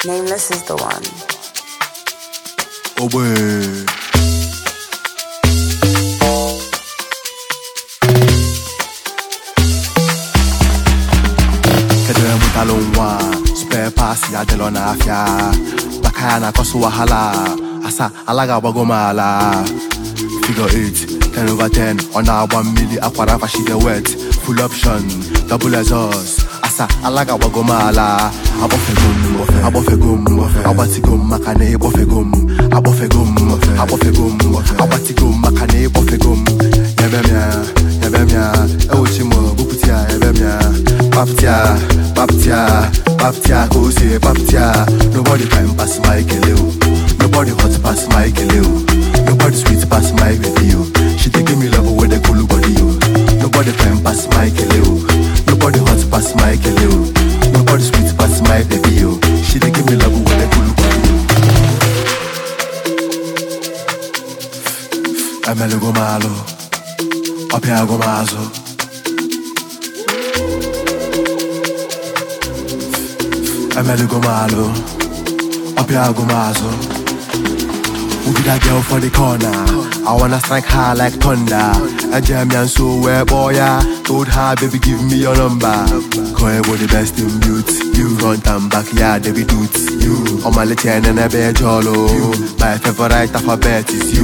Nameless is the one. Ogbe. Kedere mutalo nwa spare pass ya delo n'afịa maka ya na-akọsụ wahala asa alaga agbago m ala figure 8 10 over 10 ọ na-agba mmiri akwara fashide wet full option double exhaust asa alaga agbago m ala agbọfego m agbọfego m agbatigo m maka na ịgbọfego m agbọfego m agbọfego m agbatigo m maka na ịgbọfego m yebe m ya yebe m ya ewuchi m bupụta ya yebe m ya papịa papịa papịa ka o si papịa nobody can pass my kele o nobody hot pass my kele o nobody sweet pass my baby o she dey give me love wey dey cool body o nobody can pass my kele o nobody hot pass my kele o nobody sweet pass my baby o she dey give me love wey dey cool body o. emelugo m alụ ọpịago m azụ emelugo m alụ ọpịago m azụ Who be that girl for the corner? I wanna strike her like thunder. I jam ya so where boy ya Told her baby give me your number. Call you the best in beauty. You front and back, yeah, they be dudes. You on my little and a bed jolo. My favorite alphabet is you.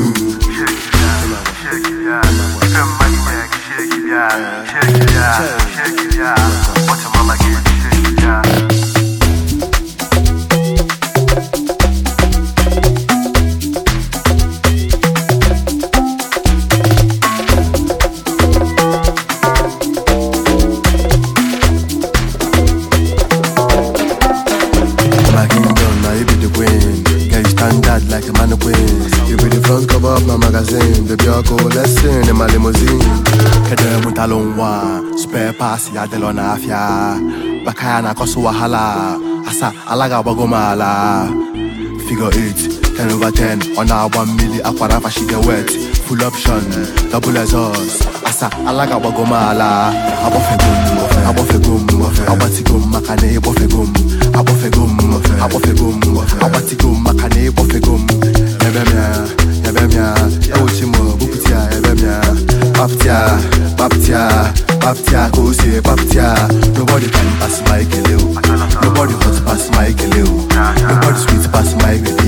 My kingdom, now you be the queen. Girl, you stand out like a mannequin. You be the front cover of my magazine. Baby, I'll go lesson in my limousine. Kedere mutalo nwa, spare pass ya delo na afya. Baka ya na kosu wahala. Asa, alaga agbago m ala. Figure 8, 10 over 10. Ọ na-agba mmiri akwara fashide wet. Full option, double exhaust. Asa, alaga agbago m ala. Agbọfego m, agbọfego m, agbatigo m maka na ịgbọfego m. Agbọfego m, agbọfego m, agbatigo m maka na ịgbọfego m. Yebe m ya, yebe m ya, ewuchi m bupụta ya, yebe m ya. Papịa, papịa, papịa ka o si papịa. Nobody can pass my kele o. Nobody hot pass my kele o. Nobody sweet pass my baby